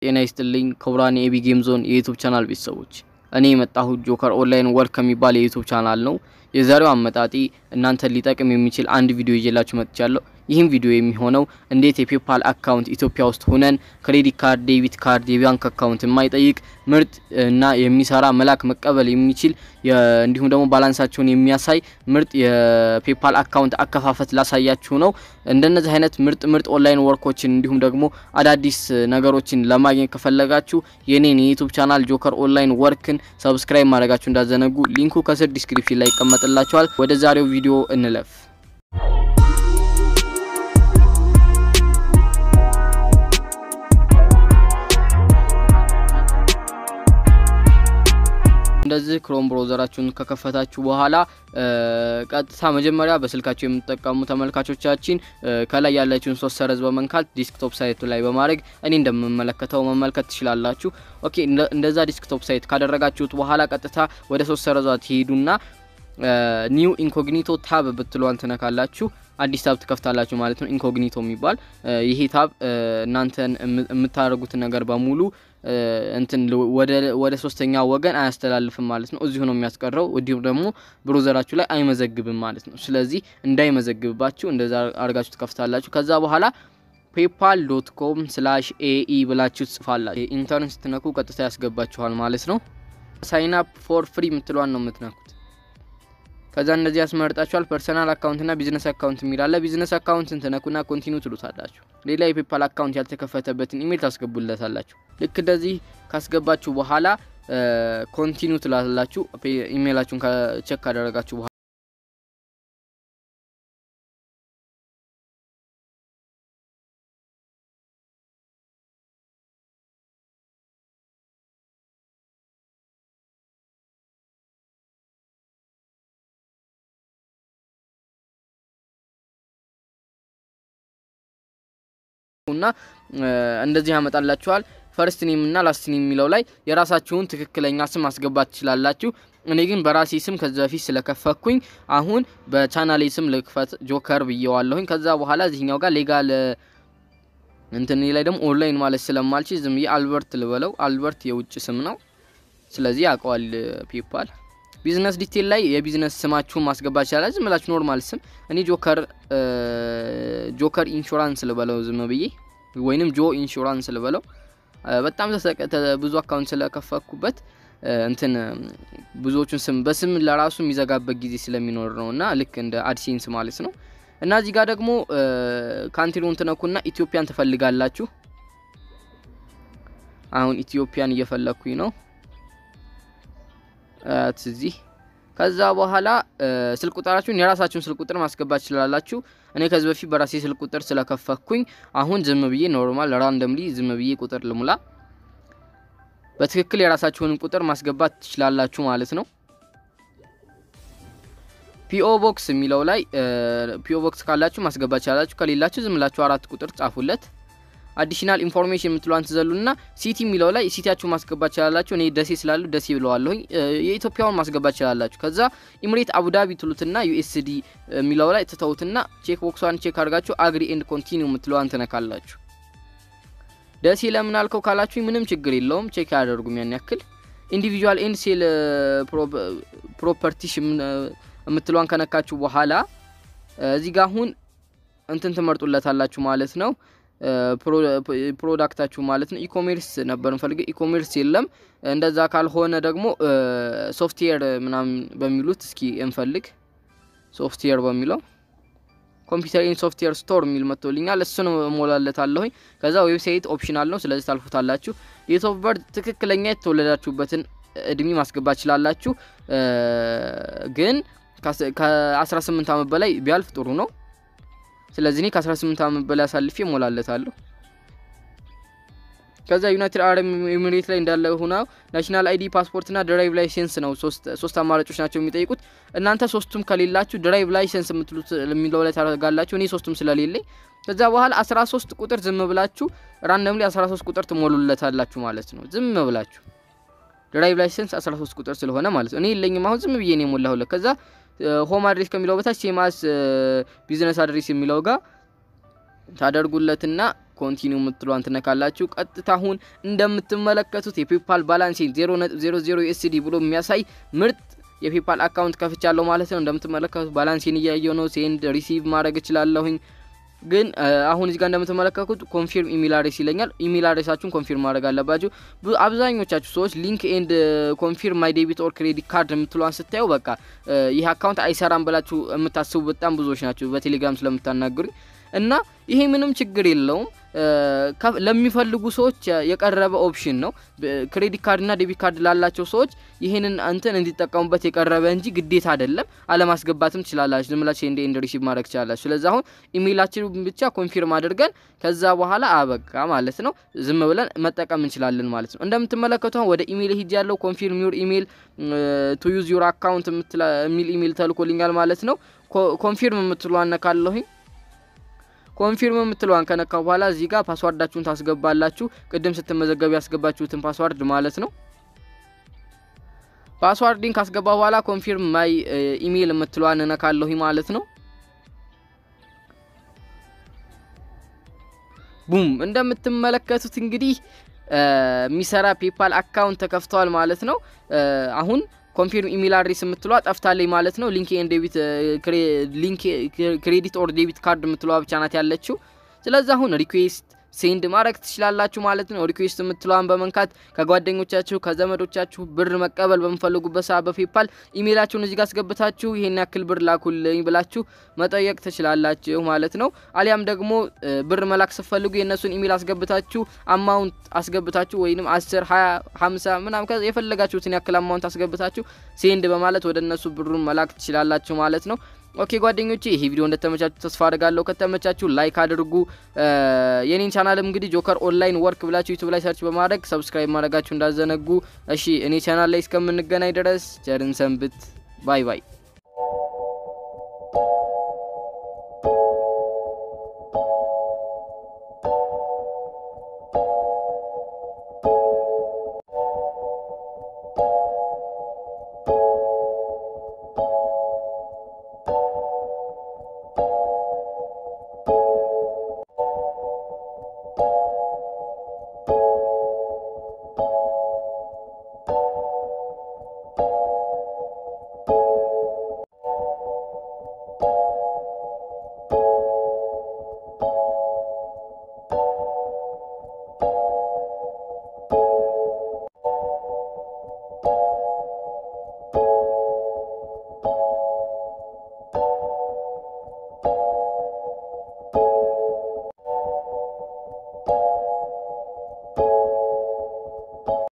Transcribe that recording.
ጤና ይስጥልኝ ክቡራን የኤቢ ጌም ዞን የዩቱብ ቻናል ቤተሰቦች፣ እኔ የመጣሁት ጆከር ኦንላይን ወርክ ከሚባል የዩቱብ ቻናል ነው። የዛሬው አመጣጤ እናንተን ሊጠቅም የሚችል አንድ ቪዲዮ ይዤላችሁ መጥቻለሁ። ይህም ቪዲዮ የሚሆነው እንዴት የፔፓል አካውንት ኢትዮጵያ ውስጥ ሆነን ክሬዲት ካርድ፣ ዴቢት ካርድ፣ የባንክ አካውንት የማይጠይቅ ምርጥ እና የሚሰራ መላክ መቀበል የሚችል እንዲሁም ደግሞ ባላንሳቸውን የሚያሳይ ምርጥ የፔፓል አካውንት አከፋፈት ላሳያችሁ ነው። እንደነዚህ አይነት ምርጥ ምርጥ ኦንላይን ወርኮችን እንዲሁም ደግሞ አዳዲስ ነገሮችን ለማግኘት ከፈለጋችሁ የኔን የዩቱብ ቻናል ጆከር ኦንላይን ወርክን ሰብስክራይብ ማድረጋችሁ እንዳዘነጉ። ሊንኩ ከስር ዲስክሪፕሽን ላይ ይቀመጥላችኋል። ወደ ዛሬው ቪዲዮ እንለፍ። እንደዚህ ክሮም ብሮዘራችሁን ከከፈታችሁ በኋላ ቀጥታ መጀመሪያ በስልካችሁ የምትጠቀሙ ተመልካቾቻችን ከላይ ያለችውን ሶስት ሰረዝ በመንካት ዲስክቶፕ ሳይቱ ላይ በማድረግ እኔ እንደምመለከተው መመልከት ትችላላችሁ። ኦኬ እንደዛ ዲስክቶፕ ሳይት ካደረጋችሁት በኋላ ቀጥታ ወደ ሶስት ሰረዟ ትሄዱና ኒው ኢንኮግኒቶ ታብ ብትሏን ትነካላችሁ። አዲስ ታብ ትከፍታላችሁ ማለት ነው። ኢንኮግኒቶ የሚባል ይሄ ታብ እናንተን የምታደርጉትን ነገር በሙሉ እንትን ወደ ሶስተኛ ወገን አያስተላልፍም ማለት ነው። እዚሁ ነው የሚያስቀረው። እንዲሁም ደግሞ ብሮዘራችሁ ላይ አይመዘግብም ማለት ነው። ስለዚህ እንዳይመዘግብባችሁ እንደዛ አድርጋችሁ ትከፍታላችሁ። ከዛ በኋላ ፔፓል ዶት ኮም ስላሽ ኤኢ ብላችሁ ትጽፋላችሁ። ኢንተርን ስትነኩ ቀጥታ ያስገባችኋል ማለት ነው። ሳይን አፕ ፎር ፍሪ የምትሏን ነው የምትነኩት። ከዛ እንደዚህ ያስመርጣችኋል። ፐርሰናል አካውንትና ቢዝነስ አካውንት የሚላለ ቢዝነስ አካውንትን ትነኩና ኮንቲኒው ትሉታላችሁ። ሌላ የፔፓል አካውንት ያልተከፈተበትን ኢሜል ታስገቡለታላችሁ። ልክ እንደዚህ ካስገባችሁ በኋላ ኮንቲኒው ትላላችሁ። ኢሜላችሁን ቸክ ካደረጋችሁ በኋላ እና እንደዚህ ያመጣላችኋል። ፈርስት ኔም እና ላስት ኔም የሚለው ላይ የራሳችሁን ትክክለኛ ስም ማስገባት ትችላላችሁ። እኔ ግን በራሴ ስም ከዚ በፊት ስለከፈኩኝ አሁን በቻናሌ ስም ልክፈት ጆከር ብዬዋለሁኝ። ከዛ በኋላ እዚህኛው ጋር ሌጋል እንትን ላይ ደግሞ ኦንላይን ማለት ስለማልችል ዝም ብዬ አልበርት ልበለው። አልበርት የውጭ ስም ነው፣ ስለዚህ ያውቀዋል ፔፓል። ቢዝነስ ዲቴል ላይ የቢዝነስ ስማችሁን ማስገባት ይችላል። ዝም ብላችሁ ኖርማል ስም እኔ ጆከር ጆከር ኢንሹራንስ ልበለው ዝም ብዬ ወይንም ጆ ኢንሹራንስ ልበለው። በጣም ብዙ አካውንት ስለከፈኩበት እንትን ብዙዎቹን ስም በስም ለራሱ የሚዘጋበት ጊዜ ስለሚኖር ነው እና ልክ እንደ አድሴንስ ማለት ነው። እና እዚህ ጋር ደግሞ ካንትሪውን ትነኩና ኢትዮጵያን ትፈልጋላችሁ። አሁን ኢትዮጵያን እየፈለኩኝ ነው እዚህ ከዛ በኋላ ስልክ ቁጥራችሁን የራሳችሁን ስልክ ቁጥር ማስገባት ትችላላችሁ። እኔ ከዚህ በፊት በራሴ ስልክ ቁጥር ስለከፈኩኝ አሁን ዝም ብዬ ኖርማል ራንደምሊ ዝም ብዬ ቁጥር ልሙላ። በትክክል የራሳችሁን ቁጥር ማስገባት ትችላላችሁ ማለት ነው። ፒኦ ቦክስ የሚለው ላይ ፒኦ ቦክስ ካላችሁ ማስገባት ትችላላችሁ። ከሌላችሁ ዝም ብላችሁ አራት ቁጥር ጻፉለት። አዲሽናል ኢንፎርሜሽን የምትሏን ትዘሉና ሲቲ የሚለው ላይ ሲቲያችሁ ማስገባት ይችላላችሁ። እኔ ደሴ ስላሉ ደሴ ብለዋለሁኝ። የኢትዮጵያውን ማስገባት ይችላላችሁ። ከዛ ኢምሬት አቡዳቢ ትሉትና ዩኤስዲ የሚለው ላይ ትተውትና ቼክ ቦክሷን ቼክ አድርጋችሁ አግሪ ኤንድ ኮንቲኒው የምትለዋን ትነካላችሁ። ደሴ ለምን አልከው ካላችሁ ምንም ችግር የለውም፣ ቼክ አያደርጉም ያን ያክል። ኢንዲቪጁዋል ኤንድ ሴል ፕሮፐርቲሽ የምትለዋን ከነካችሁ በኋላ እዚህ ጋር አሁን እንትን ትመርጡለታላችሁ ማለት ነው ፕሮዳክታችሁ ማለት ነው። ኢኮሜርስ ነበር እንፈልገው፣ ኢኮሜርስ የለም። እንደዛ ካልሆነ ደግሞ ሶፍትዌር ምናምን በሚሉት እስኪ እንፈልግ። ሶፍትዌር በሚለው ኮምፒውተር ኢን ሶፍትዌር ስቶር የሚል መጥቶልኛል። እሱን እሞላለታለሁኝ። ከዛ ዌብሳይት ኦፕሽናል ነው፣ ስለዚህ ታልፉታላችሁ። ዴት ኦፍ በርዝ ትክክለኛ የተወለዳችሁበትን እድሜ ማስገባት ይችላላችሁ፣ ግን ከ18 ዓመት በላይ ቢያልፍ ጥሩ ነው። ስለዚህ እኔ ከ18 ዓመት በላይ አሳልፌ እሞላለታለሁ። ከዛ ዩናይትድ አረብ ኤሚሬት ላይ እንዳለ ሆና ናሽናል አይዲ ፓስፖርትና ድራይቭ ላይሰንስ ነው። ሶስት አማራጮች ናቸው የሚጠይቁት። እናንተ ሶስቱም ከሌላችሁ ድራይቭ ላይሰንስ የምትሉት የሚለው ላይ ታደርጋላችሁ። እኔ ሶስቱም ስለሌለኝ ከዛ በኋላ 13 ቁጥር ዝም ብላችሁ ራንደምሊ 13 ቁጥር ትሞሉለታላችሁ ማለት ነው። ዝም ብላችሁ ድራይቭ ላይሰንስ 13 ቁጥር ስለሆነ ማለት ነው። እኔ የለኝም አሁን ዝም ብዬ ነው የሞላሁለት። ከዛ ሆም አድሬስ ከሚለው በታች ሴማስ ቢዝነስ አድሬስ የሚለው ጋር ታደርጉለትና ኮንቲኒው የምትሏን ትነካላችሁ። ቀጥታ አሁን እንደምትመለከቱት የፔፓል ባላንሴን 0.00 ዩኤስዲ ብሎ የሚያሳይ ምርጥ የፔፓል አካውንት ከፍቻለሁ ማለት ነው። እንደምትመለከቱት ባላንሴን እያየው ነው። ሴንድ ሪሲቭ ማድረግ እችላለሁኝ። ግን አሁን እዚህ ጋር እንደምትመለከቱት ኮንፊርም ኢሜል አድሬስ ይለኛል። ኢሜል አድሬሳችሁን ኮንፊርም ማድረግ አለባችሁ። አብዛኞቻችሁ ሰዎች ሊንክ ኤንድ ኮንፊርም ማይ ዴቢት ኦር ክሬዲት ካርድ የምትሏን ስታዩ በቃ ይህ አካውንት አይሰራም ብላችሁ የምታስቡ በጣም ብዙዎች ናቸው፣ በቴሌግራም ስለምታናግሩኝ እና ይሄ ምንም ችግር የለውም። ለሚፈልጉ ሰዎች የቀረበ ኦፕሽን ነው። ክሬዲት ካርድና ዴቢት ካርድ ላላቸው ሰዎች ይህንን እንትን እንዲጠቀሙበት የቀረበ እንጂ ግዴታ አይደለም። አለማስገባትም ትችላላችሁ። ዝም ብላችሁ ኤንድ ኤንድ ሪሲቭ ማድረግ ትችላላችሁ። ስለዚህ አሁን ኢሜይላችን ብቻ ኮንፊርም አድርገን ከዛ በኋላ አበቃ ማለት ነው። ዝም ብለን መጠቀም እንችላለን ማለት ነው። እንደምትመለከቱ አሁን ወደ ኢሜይል ሂጅ ያለው ኮንፊርም ዩር ኢሜይል ቱ ዩዝ ዩር አካውንት የሚል ኢሜይል ተልኮልኛል ማለት ነው። ኮንፊርም የምትሉ አነካለሁኝ ኮንፊርም የምትለዋን ከነካ በኋላ እዚህ ጋር ፓስዋርዳችሁን ታስገባላችሁ። ቅድም ስትመዘገቡ ያስገባችሁትን ፓስዋርድ ማለት ነው። ፓስዋርድን ካስገባ በኋላ ኮንፊርም ማይ ኢሜይል የምትለዋን እነካለሁ ማለት ነው። ቡም እንደምትመለከቱት እንግዲህ የሚሰራ ፔፓል አካውንት ተከፍተዋል ማለት ነው። አሁን ኮንፊርም ኢሜል አድሬስ የምትለዋ ጠፍታለኝ ማለት ነው። ሊንክ ኤንድ ዴቢት ሊንክ ክሬዲት ኦር ዴቢት ካርድ የምትለዋ ብቻ ናት ያለችው። ስለዚህ አሁን ሪኩዌስት ሴንድ ማድረግ ትችላላችሁ ማለት ነው። ሪኩዌስት የምትለዋን በመንካት ከጓደኞቻችሁ ከዘመዶቻችሁ ብር መቀበል በምፈልጉበት ሰዓት በፔፓል ኢሜይላችሁን እዚህ ጋር አስገብታችሁ ይሄን ያክል ብር ላኩልኝ ብላችሁ መጠየቅ ትችላላችሁ ማለት ነው። አሊያም ደግሞ ብር መላክ ስትፈልጉ የእነሱን ኢሜይል አስገብታችሁ አማውንት አስገብታችሁ ወይም 10 20 50 ምናምን የፈለጋችሁትን ያክል አማውንት አስገብታችሁ ሴንድ በማለት ወደ እነሱ ብሩን መላክ ትችላላችሁ ማለት ነው። ኦኬ ጓደኞቼ ይሄ ቪዲዮ እንደተመቻችሁ ተስፋ አድርጋለሁ። ከተመቻችሁ ላይክ አድርጉ። የኔን ቻናልም እንግዲህ ጆከር ኦንላይን ወርክ ብላችሁ ዩቱብ ላይ ሰርች በማድረግ ሰብስክራይብ ማድረጋችሁ እንዳዘነጉ። እሺ እኔ ቻናል ላይ እስከምንገናኝ ድረስ ቸርን ሰንብት። ባይ ባይ።